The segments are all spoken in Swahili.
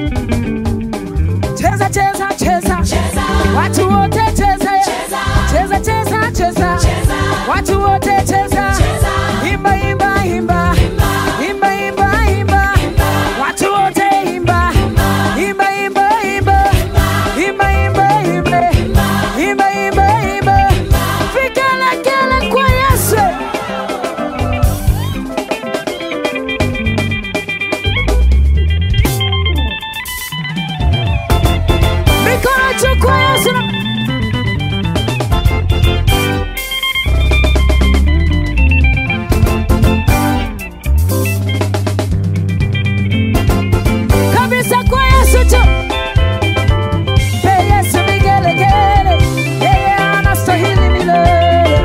cheza cheza cheza watu wote cheza cheza cheza cheza watu wote cheza imba imba imba imba imba imba watu wote imba imba imba imba imba imba imba imba imba imba vigelegele kwa Yesu mikono juu kwa Yesu na kabisa kwa Yesu tu. Pe Yesu vigelegele, yeye anastahili milele.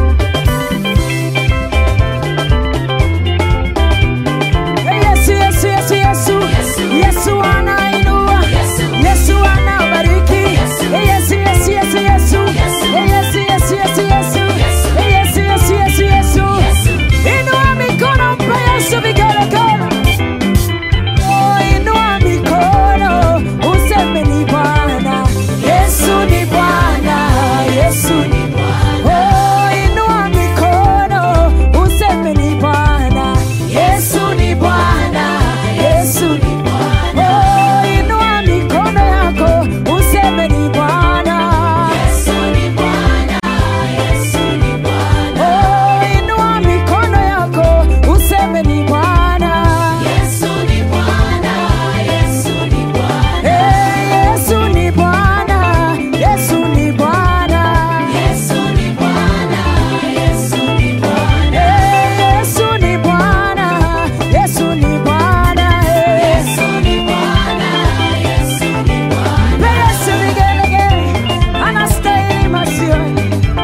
Pe Yesu, Yesu, Yesu, Yesu, Yesu anainua, Yesu anabariki. Pe Yesu, Yesu, Yesu, Yesu, Pe Yesu, Yesu, Yesu, Yesu, Pe Yesu, Yesu, Yesu, Yesu. Inua mikono, mpe Yesu vigelegele. Oh, inua mikono useme ni Bwana, Yesu ni Bwana, Yesu ni Bwana. Oh, inua mikono useme ni Bwana, Yesu ni Bwana, Yesu ni Bwana. Oh, inua mikono yako useme ni Bwana, Yesu ni Bwana, Yesu ni Bwana. Oh, inua mikono yako useme ni Bwana. Yesu ni Bwana, Yesu ni Bwana, Hey, Yesu ni Bwana, Yesu ni Bwana. Yesu ni Bwana, Yesu ni Bwana, Hey, Yesu ni Bwana, Yesu ni Bwana. Hey. Yesu ni Bwana, Yesu ni Bwana. Pe Yesu vigelegele, anastahili masioni.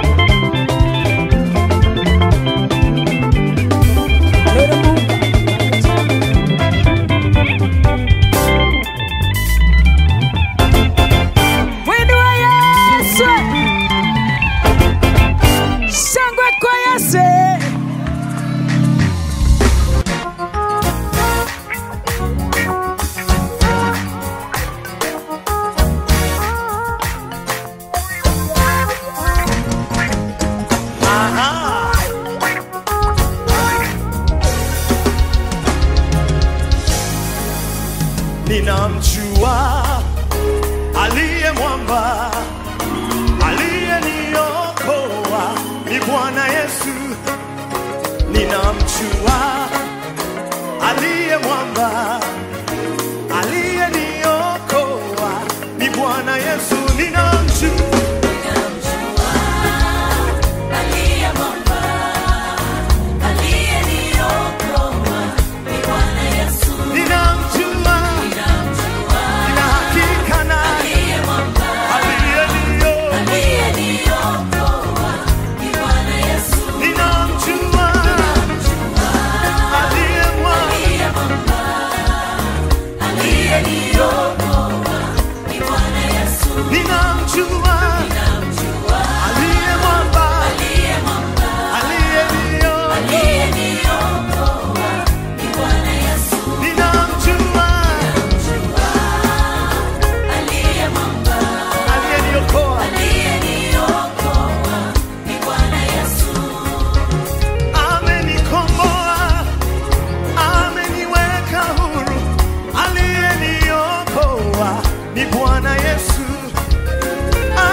Lele Mungu. Mwinua Yesu. Shangwe kwa Yesu. ninamjua aliye mwamba aliyeniokoa ni Bwana Yesu. Ninamjua aliye mwamba aliyeniokoa ni Bwana Yesu. Ninamjua Aliye mwamba, aliyeniokoa ni Bwana Yesu. ninamjua Ninamjua nina hakika naye aliye mwamba, aliyeniokoa aliyeniokoa ni Bwana Yesu. ninamjua aliye mwamba Aliye mwamba, aliyeniokoa ni Bwana Yesu. ninamjua Ninamjua aliye mwamba aliye mwamba, aliyeniokoa aliyeniokoa ni Bwana Yesu. ninamjua Aliye mwamba, aliyeniokoa aliyeniokoa ni Bwana Yesu. amenikomboa ameniweka huru aliyeniokoa ni Bwana Yesu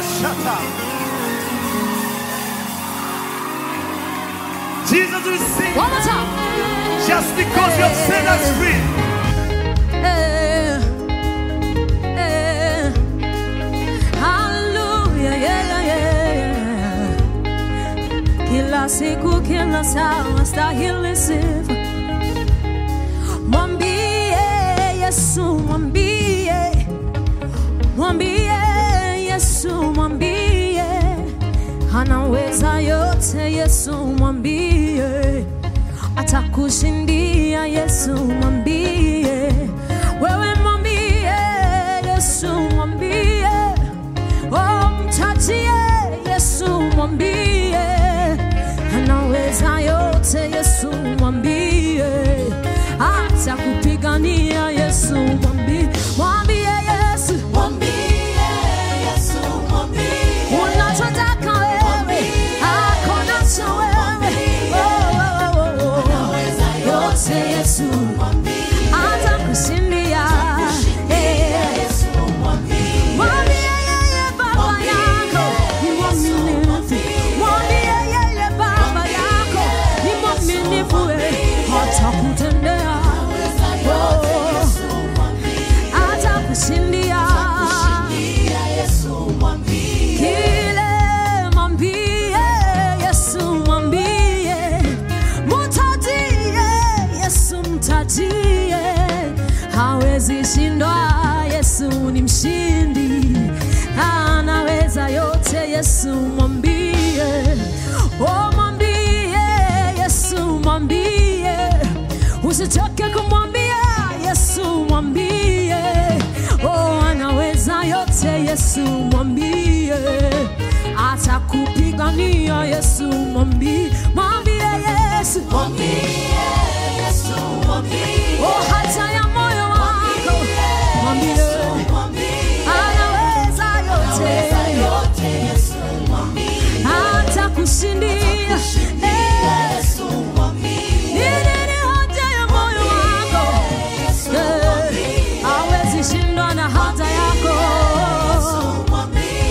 Shata. Jesus will sing One more time. just because you have set us free. Eh, eh. Hallelujah, yeah, yeah, yeah. Kila siku kila saa stahili sifa. Mwambie Yesu, mwambie, mwambie Yesu, mwambie anaweza yote. Yesu, mwambie atakushindia. Yesu, mwambie wewe, mwambie Yesu, mwambie oh, mtajie Yesu, mwambie anaweza yote. Yesu, mwambie atakupigania. Yesu, mwambie, mwambie Yesu, unachotaka wewe, ako nacho wewe. Oh, oh, oh, oh. Yote Yesu atakushindia. Eh. Mwambie yeye baba yako ni mwaminifu. Mwambie yeye baba yako ni mwaminifu, eh. Atakutendea. Oh. Atakushindia. Kile mwambie Yesu, mwambie mtajie Yesu, mtajie hawezi shindwa. Yesu ni mshindi, anaweza yote. Yesu mwambie, oh, mwambie Yesu, mwambie usichoke kumwambia Yesu, mwambie oh, anaweza yote. Yesu mwambie, atakupigania. Yesu mwambie, mwambie Yesu oh, hata ya moyo wako mwambie, anaweza yote, atakushindia. Eh, ni nini haja ya moyo wako? Eh, hawezi shindwa na haja yako.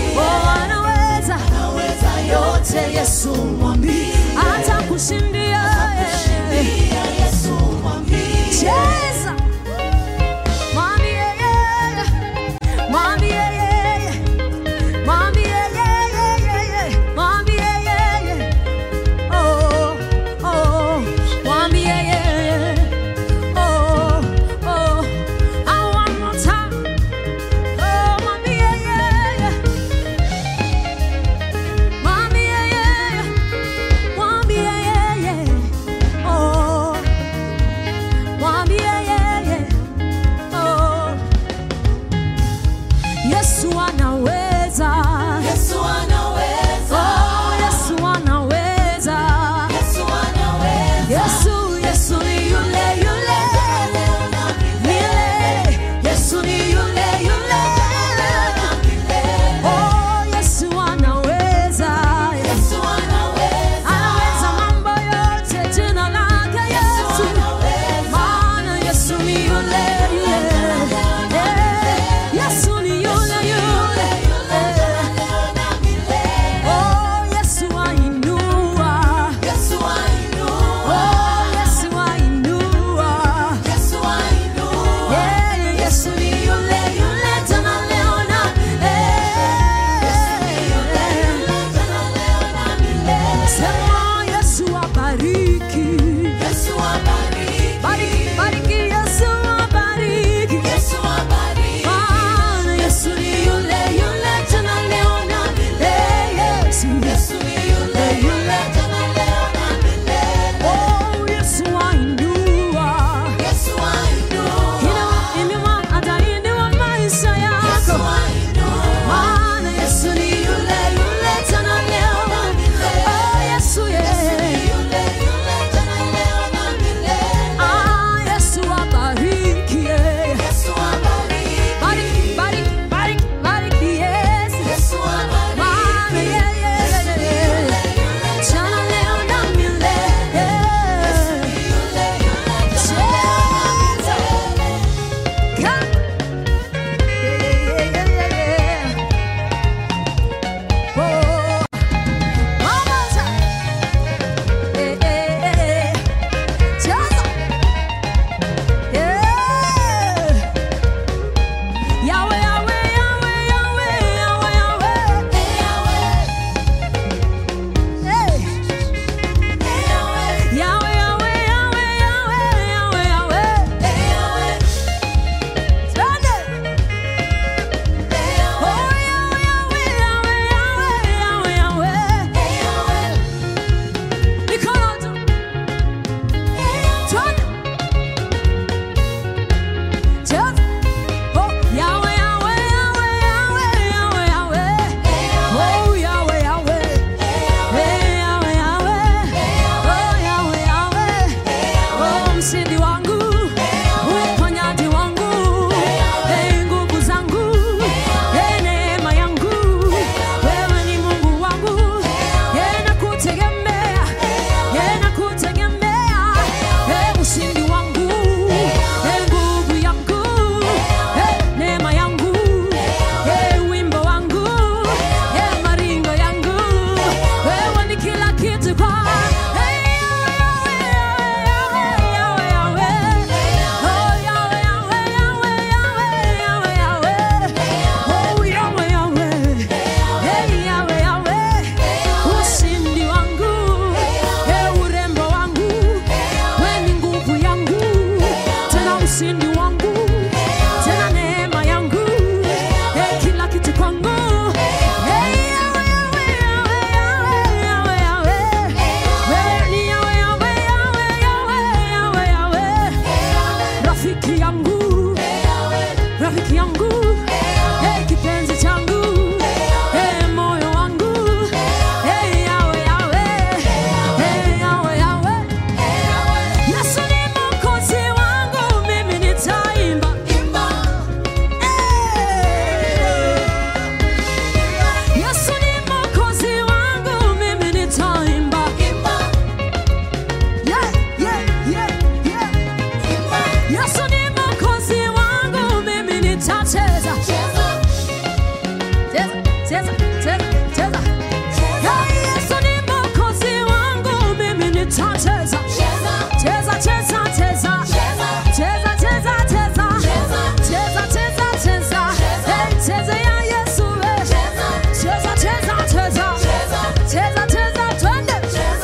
cheza. Hey, Yesu ni mwokozi wangu, mimi nitacheza. Cheza, cheza, cheza. Cheza, cheza, cheza. Cheza, cheza, cheza. Hey, cheza ya Yesu, eh. Cheza, cheza, cheza. Cheza, cheza, twende.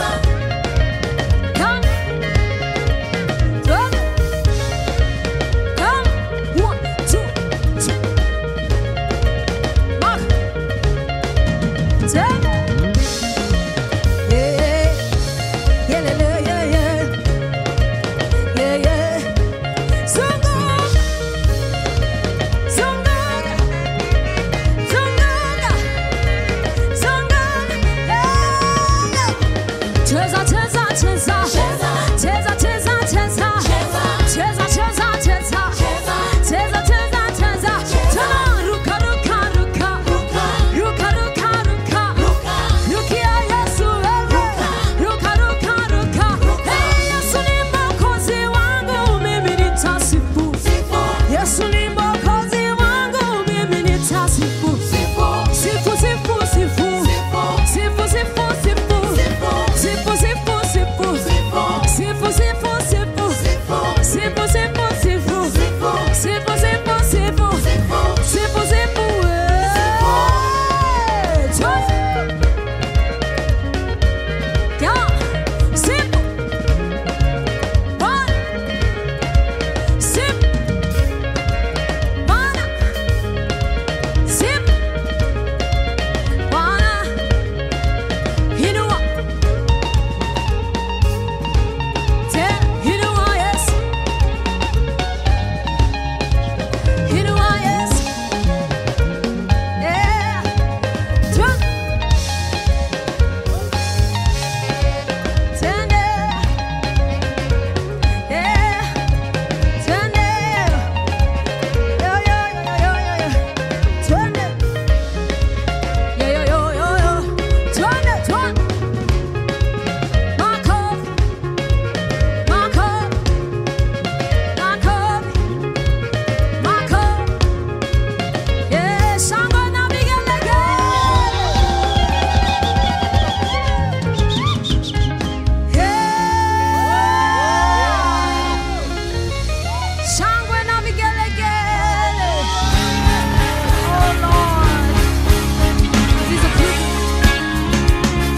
Come. Come. Come. One, two, two. Mark. Ten. Yeah. Yeah, yeah, yeah, yeah. Yeah, yeah. So good. So good. So good. So good. Yeah. Cheza, cheza, cheza. Cheza, cheza, cheza. Cheza, cheza, cheza. Cheza, cheza, cheza. Tena ruka, ruka, ruka. Ruka, ruka, ruka. Rukia Yesu wewe. Ruka, ruka, ruka. Hey, Yesu ni mwokozi wangu, mimi nitasifu. Yesu ni mwokozi wangu, mimi nitasifu. Sifu, sifu, sifu. Sifu, sifu, sifu. Sifu, sifu, sifu. Sifu, sifu, sifu. Sifu, sifu, sifu. Sifu, sifu, sifu. Sifu, sifu, eh. Twende. Yeah. Sifu. Bwana. Sifu. Bwana. Sifu. Bwana. Inua. Tena, inua Yesu. Inua Yesu. Yeah. Twende. Twende. Yeah. Twende. Yo, yo, yo, yo, yo, yo. Twende. Yo, yo, yo, yo, yo. Twende, twende. Makofi. Makofi. Makofi. Makofi. Yeah, shangwe na vigelegele. Yeah. Shangwe na vigelegele. Oh Lord. These are people.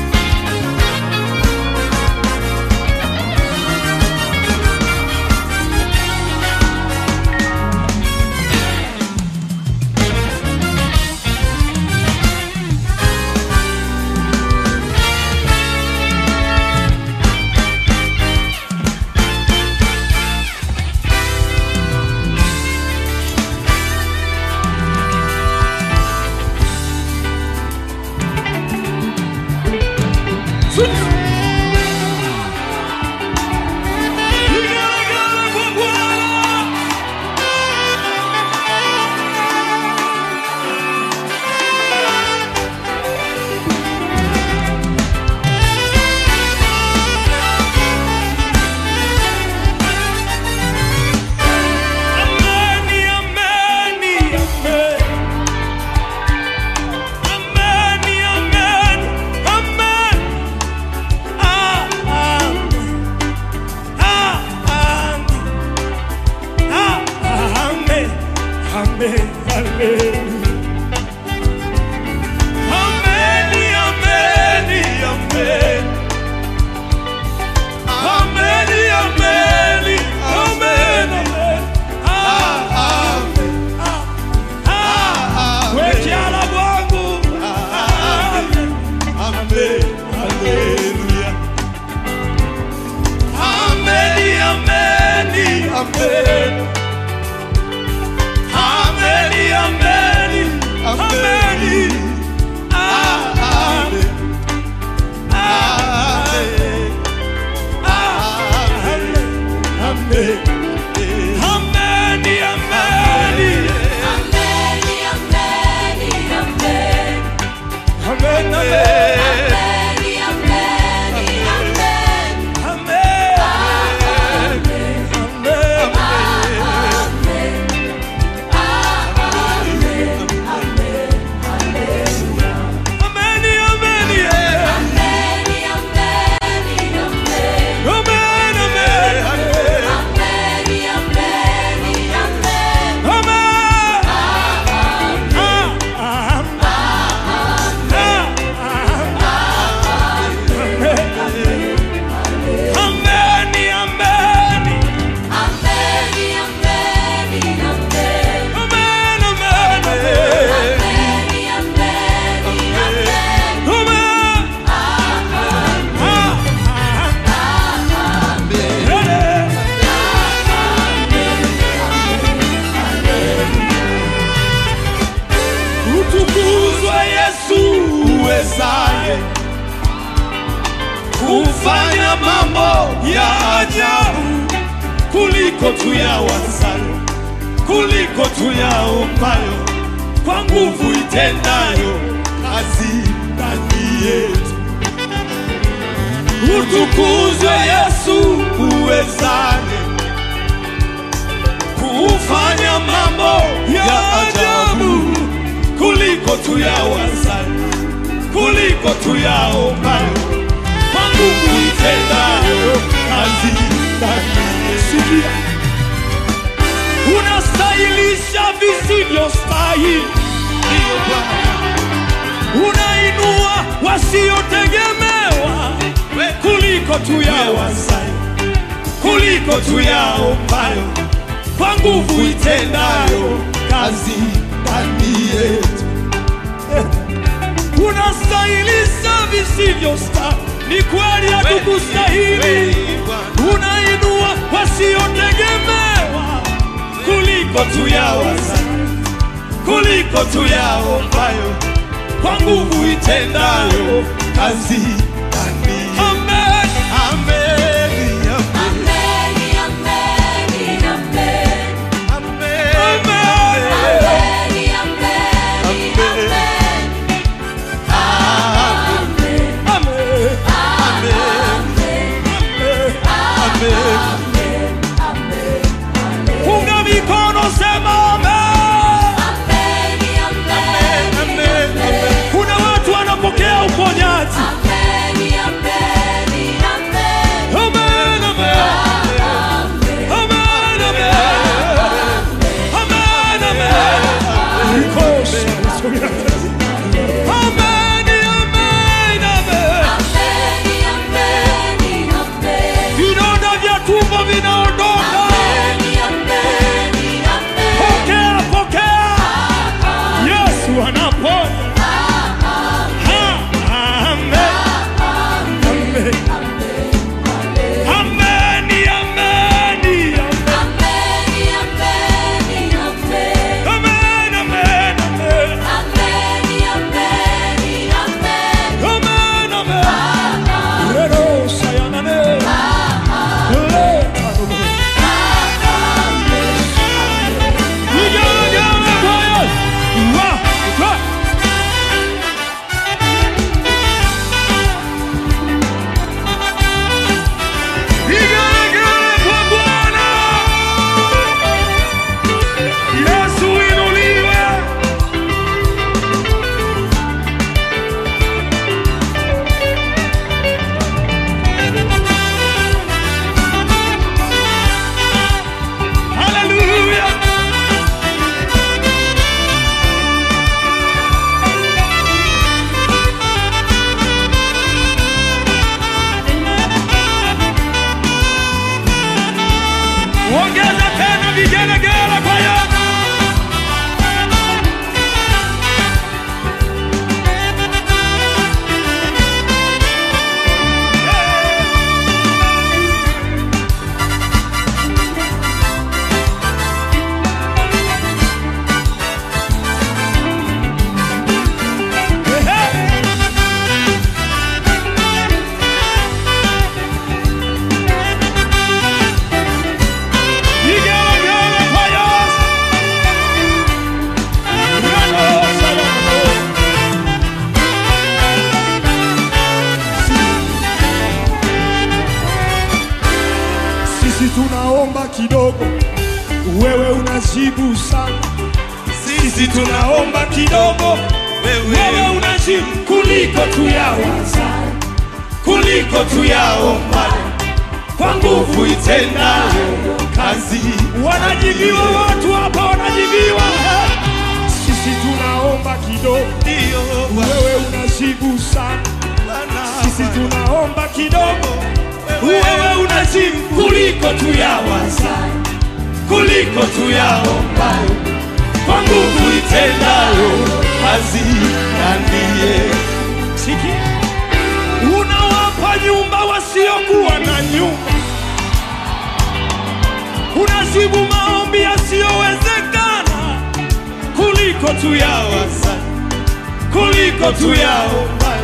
Ameni, ameni, amen. Ameni, ameni, amen. Ah, amen. Ah, amen. Ah, amen. Amen, amen. Ameni, ameni, amen. Ameni, ameni, amen, amen. Ah, amen. Ah, wekiala bwangu. Amen. Amen. Hallelujah. Ameni, ameni, amen. Ameni, ameni, ameni. Ah, amen. Ah, amen. Amen. Amen. Ameni, ameni. Amen, amen. Amen. Amen. uwezaye kufanya mambo ya ajabu kuliko tuyawazayo, kuliko tuyaombayo, kwa nguvu itendayo kazi ndani yetu. Utukuzwe Yesu uwezaye kufanya mambo ya ajabu kuliko tuyawazayo, kuliko tuyaombayo, kwa nguvu itendayo kazi ndani yetu. Sikia, unastahilisha visivyostahili, ndiyo Bwana unainua wasiotegemewa kuliko tuyawazayo, kuliko tuyaombayo, kwa nguvu itendayo kazi ndani yetu. Unastahilisha visivyostahili, ni kweli hatukustahili. Unainua wasiotegemewa kuliko tuyawazayo, kuliko tuyaombayo kwa nguvu itendayo kazi ndani yetu. Amen, amen, Ameni, ameni, ameni. amen, amen. Ameni, ameni, ameni. Amen, Amen, amen, amen. Punga mikono sema amen. ameni, ameni, Amen, amen. Kuna watu wanapokea uponyaji. ameni, ameni, ameni. Amen, amen. Amen, amen. Amen, amen. Nikosha. Amen, amen, amen. Ameni, ameni, ameni. Vidonda vya tumbo vinaondoka. Ameni, ameni, ameni. Pokea, pokea. Yesu anaponya. Ha, amen. Amen. Amen, amen, amen. Ameni, ameni, ameni. Amen, amen, amen. Ameni, ameni, ameni. Amen, amen. Lero sayanane. Leta robo. Igele kwaya. Wa, wa. Igele kwa Bwana. Yesu inuliwe. Hallelujah. Ongeza tena vigelegele kwa Yesu. Vigelegele kwa Yesu. Neno salama. Sisi tunaomba kidogo, wewe unajibu sana. Sisi tunaomba kidogo, wewe unajibu kuliko tuyawaza, kuliko tuyaomba, kwa nguvu itendayo kazi. Wanajibiwa watu hapa, wanajibiwa. Sisi tunaomba kidogo, wewe unajibu sana. Sisi tunaomba kidogo, wewe unajibu kuliko tuyawaza, kuliko tuyaombayo, kwa nguvu itendayo kazi ndani yetu. Sikia, unawapa nyumba wasiokuwa na nyumba, unajibu maombi yasiyowezekana kuliko tuyawaza, kuliko tuyaombayo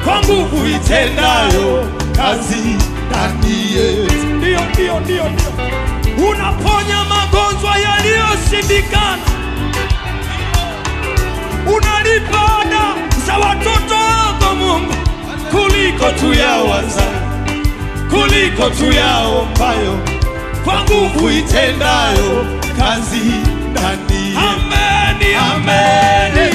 kwa nguvu itendayo kazi ndani yetu. Ndio, ndio, ndio, ndio. Unaponya magonjwa yaliyoshindikana, unalipa ada za watoto wako Mungu kuliko tuyawaza, kuliko tuyaombayo, kwa nguvu itendayo kazi ndani yetu. Ameni, ameni.